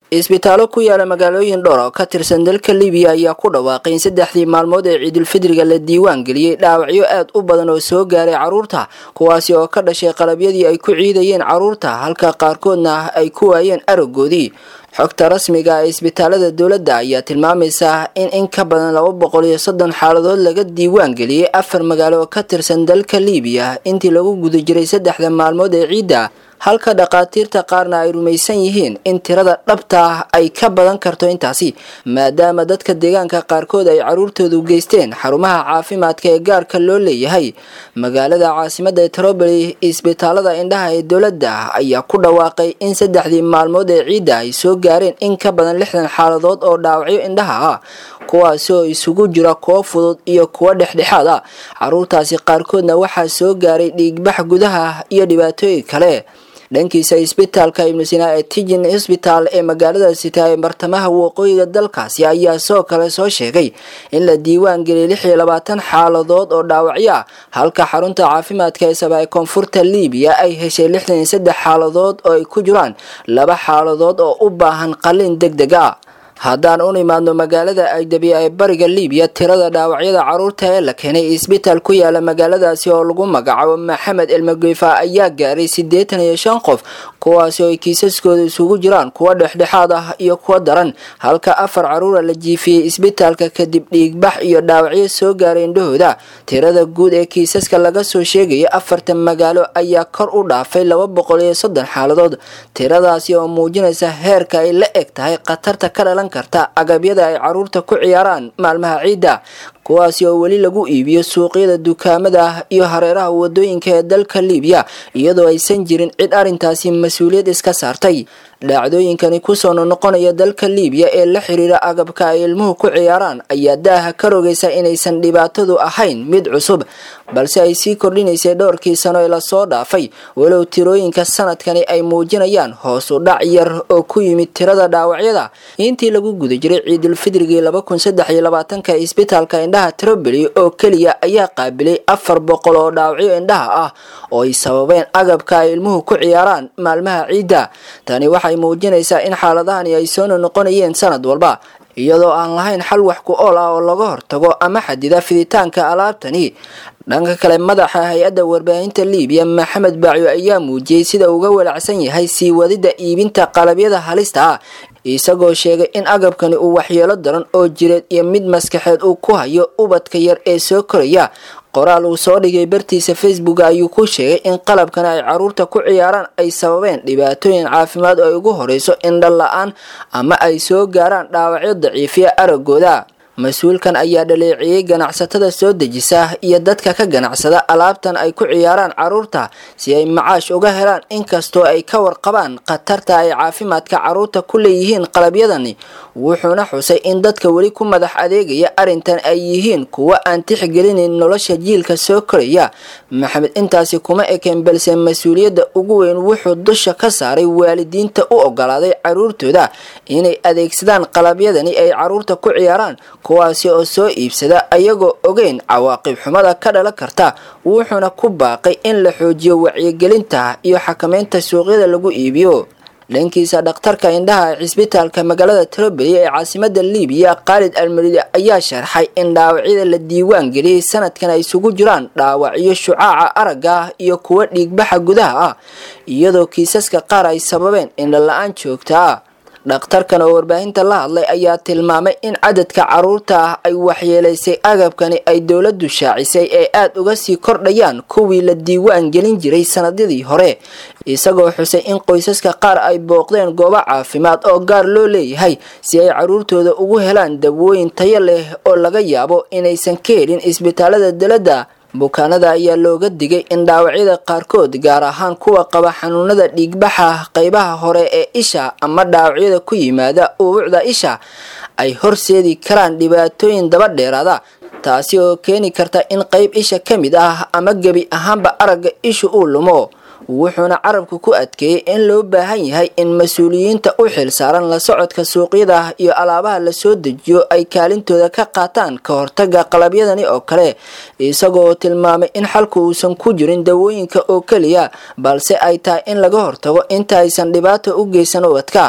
isbitaallo ku yaala magaalooyin dhowr oo ka tirsan dalka libiya ayaa ku dhawaaqay in saddexdii maalmood ee ciidulfidriga la diiwaan geliyey dhaawacyo aad u badan oo soo gaaray carruurta kuwaasi oo ka dhashay qalabyadii ay ku ciidayeen carruurta halka qaarkoodna ay ku waayeen aragoodii xogta rasmiga ee isbitaalada dowladda ayaa tilmaamaysa in in ka badan laba boqol iyo soddon xaaladood laga diiwaan geliyey afar magaalo oo ka tirsan dalka libiya intii lagu guda jiray saddexda maalmood ee ciidda halka dhakhaatiirta qaarna ay rumaysan yihiin in tirada dhabta ah ay ka badan karto intaasi maadaama dadka deegaanka qaarkood ay caruurtoodu geysteen xarumaha caafimaadka ee gaarka loo leeyahay magaalada caasimada troboli isbitaalada indhaha ee dowladda ayaa ku dhawaaqay in saddexdii maalmood ee ciidda ay soo gaareen in ka badan lixdan xaaladood oo dhaawacyo indhaha ah kuwaasi oo isugu jira kuwo fudud iyo kuwo dhexdhexaad ah caruurtaasi qaarkoodna waxaa soo gaaray dhiigbax gudaha iyo dhibaatooyin kale dhankiisa isbitaalka ibnu sinaa ee tijin isbitaal ee magaalada sita ee bartamaha waqooyiga dalkaasi ayaa soo kale soo sheegay in la diiwaan geliyay lix iyo labaatan xaaladood oo dhaawacyo ah halka xarunta caafimaadka ee saba ee koonfurta libiya ay heshay lixdan iyo saddex xaaladood oo ay ku jiraan laba xaaladood oo u baahan qalin deg deg ah haddaan u nimaadno magaalada agdabi ee bariga libiya tirada dhaawacyada caruurta ee la keenay isbitaal ku yaala magaaladaasi oo lagu magacaabo maxamed elmagefa ayaa gaaray siddeetan iyo shan qof kuwaasi oo ay kiisaskooda isugu jiraan kuwa dhexdhexaad ah iyo kuwa daran halka afar caruura la jiifiyey isbitaalka kadib dhiigbax iyo dhaawacyo soo gaaray indhahooda tirada guud ee kiisaska laga soo sheegaya afartan magaalo ayaa kor u dhaafay laba boqol iyo soddon xaaladood tiradaasi oo muujinaysa heerka ay la eg tahay khatarta ka dhalan karta agabyada ay caruurta ku ciyaaraan maalmaha ciidda kuwaasi oo weli lagu iibiyo suuqyada dukaamada iyo hareeraha wadooyinka ee dalka libiya iyadoo aysan jirin cid arrintaasi mas-uuliyad iska saartay dhacdooyinkani kusoo noqonaya dalka libiya ee la xiriira agabka ay ilmuhu ku ciyaaraan ayaa daaha ka rogaysa inaysan dhibaatadu ahayn mid cusub balse ay sii kordhinaysay dhowrkii sano ee lasoo dhaafay walow tirooyinka sanadkani ay muujinayaan hoos u dhac yar oo ku yimid tirada dhaawacyada intii lagu guda jiray ciidulfidrigii laba kun saddex iyo labaatanka isbitaalka indhaha troboli oo keliya ayaa qaabilay afar boqol oo dhaawacyo indhaha ah oo ay sababeen agabka ay ilmuhu ku ciyaaraan maalmaha ciidda tani waxay muujinaysaa in xaaladahani ay soo noqonayeen sanad walba iyadoo aan lahayn xal wax ku ool ah oo laga hortago ama xadida fiditaanka alaabtani dhanka kale madaxa hay-adda warbaahinta libiya maxamed bacyo ayaa muujiyey sida uga walacsan yahay sii wadida iibinta qalabyada halista ah isagoo sheegay in agabkani uu waxyeelo daran oo jireed iyo mid maskaxeed uu ku hayo ubadka yar ee soo koraya qoraal uu soo dhigay bartiisa facebook ayuu ku sheegay in qalabkani ay caruurta ku ciyaaraan ay sababeen dhibaatooyin caafimaad oo ay ugu horeyso indha la-aan ama ay soo gaaraan dhaawacyo daciifiya aragooda mas-uulkan ayaa dhaleeceeyey ganacsatada soo dejisa iyo dadka ka ganacsada alaabtan ay ku ciyaaraan caruurta si ay macaash uga helaan inkastoo ay ka warqabaan khatarta ay caafimaadka caruurta ku leeyihiin qalabyadani wuxuuna xusay in dadka weli ku madax adeegaya arrintan ay yihiin kuwo aan tixgelinin nolosha jiilka soo koraya maxamed intaasi kuma ekeen balse mas-uuliyadda ugu weyn wuxuu dusha ka saaray waalidiinta u ogolaaday caruurtooda inay adeegsadaan qalabyadani ay caruurta ku ciyaaraan kuwaasi oo soo iibsada ayagoo ogeyn cawaaqib xumada ka dhalan karta wuxuuna ku baaqay in la xoojiyo wacyigelinta iyo xakameynta suuqyada lagu iibiyo dhankiisa dhakhtarka indhaha ee cisbitaalka magaalada troboli ee caasimada libiya khaalid almaridi ayaa sharxay in dhaawacyada la diiwaan geliyey sanadkan ay isugu jiraan dhaawacyo shucaaca aragga ah iyo kuwo dhiigbaxa gudaha ah iyadoo kiisaska qaar ay sababeen indhala-aan joogta ah dhakhtarkan oo warbaahinta la hadlay ayaa tilmaamay in cadadka caruurta ah ay waxyeelaysay agabkani ay dowladdu shaacisay ee aada uga sii kordhayaan kuwii la diiwaan gelin jiray sanadadii hore isagoo xusay in qoysaska qaar ay booqdeen goobo caafimaad oo gaar loo leeyahay si ay caruurtooda ugu helaan dawooyin tayo leh oo laga yaabo inaysan ka helin isbitaalada dowladda bukaanada ayaa looga digay in dhaawacyada qaarkood gaar ahaan kuwa qaba xanuunada dhiigbaxa qeybaha hore ee isha ama dhaawacyada ku yimaada uubucda isha ay horseedi karaan dhibaatooyin daba dheeraada taasi oo keeni karta in qeyb isha ka mid ah ama gebi ahaanba aragga ishu uu lumo wuxuuna carabku ku adkeeyey in loo baahan yahay in mas-uuliyiinta u xil saaran la socodka suuqyada iyo alaabaha lasoo dejiyo ay kaalintooda ka qaataan ka hortaga qalabyadani oo kale isagoo tilmaamay in xalku uusan ku jirin dawooyinka oo keliya balse ay tahay in laga hortago inta aysan dhibaato u geysan ubadka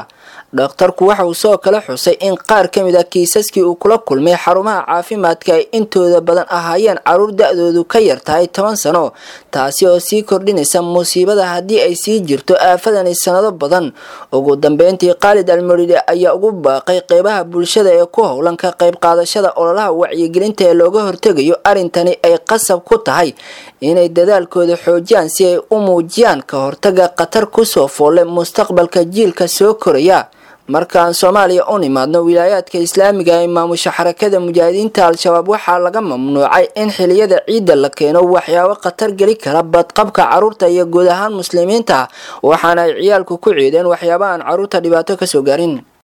dhakhtarku waxa uu soo kale xusay in qaar ka mid a kiisaskii uu kula kulmay xarumaha caafimaadka ay intooda badan ahaayeen caruur da-doodu ka yar tahay toban sano taasi oo sii kordhinaysa musiibada haddii ay sii jirto aafadani sanado badan ugu dambeyntii khaalid almaride ayaa ugu baaqay qeybaha bulshada ee ku howlan ka qayb qaadashada ololaha wacyigelinta ee looga hortegayo arrintani ay qasab ku tahay inay dadaalkooda xoojiyaan si ay u muujiyaan ka hortaga khatar kusoo foolle mustaqbalka jiilka soo koraya markaan soomaaliya u nimaadno wilaayaadka islaamiga ee maamusha xarakada mujaahidiinta al-shabaab waxaa laga mamnuucay in xiliyada ciidda la keeno waxyaabo khatar geli kara badqabka caruurta iyo guud ahaan muslimiinta waxaana ay ciyaalku ku ciideen waxyaaba aan caruurta dhibaato kasoo gaarin